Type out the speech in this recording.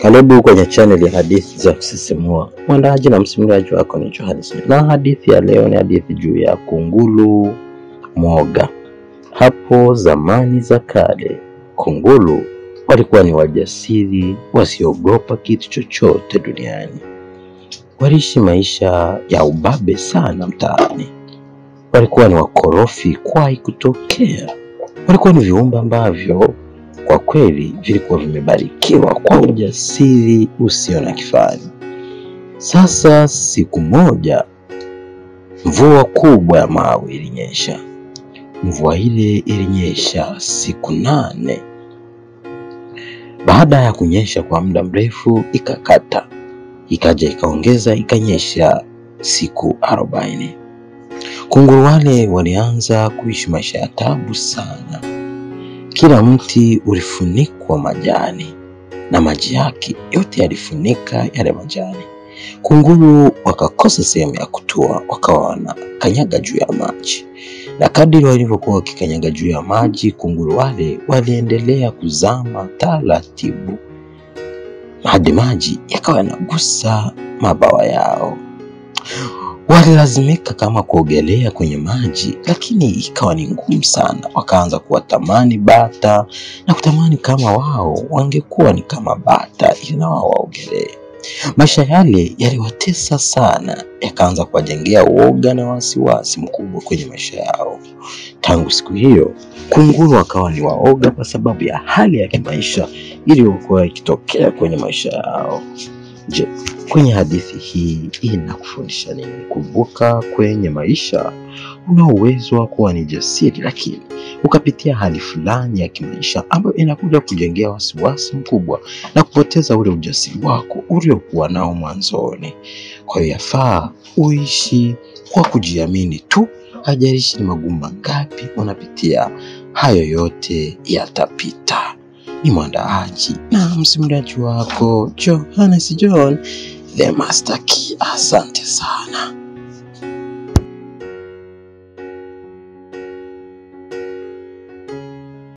Karibu kwenye chaneli ya hadithi za kusisimua. Mwandaji na msimuliaji wako ni Johannes, na hadithi ya leo ni hadithi juu ya kunguru mwoga. Hapo zamani za kale, kunguru walikuwa ni wajasiri wasiogopa kitu chochote duniani. Waliishi maisha ya ubabe sana mtaani. Walikuwa ni wakorofi kwai kutokea. Walikuwa ni viumbe ambavyo kwa kweli vilikuwa vimebarikiwa kwa ujasiri usio na kifani. Sasa siku moja, mvua kubwa ya mawe ilinyesha. Mvua ile ilinyesha siku nane. Baada ya kunyesha kwa muda mrefu, ikakata, ikaja ikaongeza, ikanyesha siku arobaini. Kunguru wale walianza kuishi maisha ya tabu sana. Kila mti ulifunikwa majani na maji yake yote yalifunika yale majani. Kunguru wakakosa sehemu ya kutua, wakawa wanakanyaga juu ya maji, na kadiri walivyokuwa wakikanyaga juu ya maji, kunguru wale waliendelea kuzama taratibu hadi maji yakawa yanagusa mabawa yao. Walilazimika kama kuogelea kwenye maji, lakini ikawa ni ngumu sana. Wakaanza kuwatamani bata na kutamani kama wao wangekuwa ni kama bata ili na wao waogelee. Maisha yale yaliwatesa sana, yakaanza kuwajengea uoga na wasiwasi mkubwa kwenye maisha yao. Tangu siku hiyo, kunguru wakawa ni waoga kwa sababu ya hali ya kimaisha iliyokuwa ikitokea kwenye maisha yao. Je, kwenye hadithi hii inakufundisha nini? Kumbuka, kwenye maisha una uwezo wa kuwa ni jasiri, lakini ukapitia hali fulani ya kimaisha ambayo inakuja kujengea wasiwasi mkubwa na kupoteza ule ujasiri wako uliokuwa nao mwanzoni. Kwa hiyo yafaa uishi kwa kujiamini tu, hajalishi ni magumu mangapi unapitia, hayo yote yatapita. Ni mwandaaji na msimuliaji wako Johannes John the Master Key. Asante sana.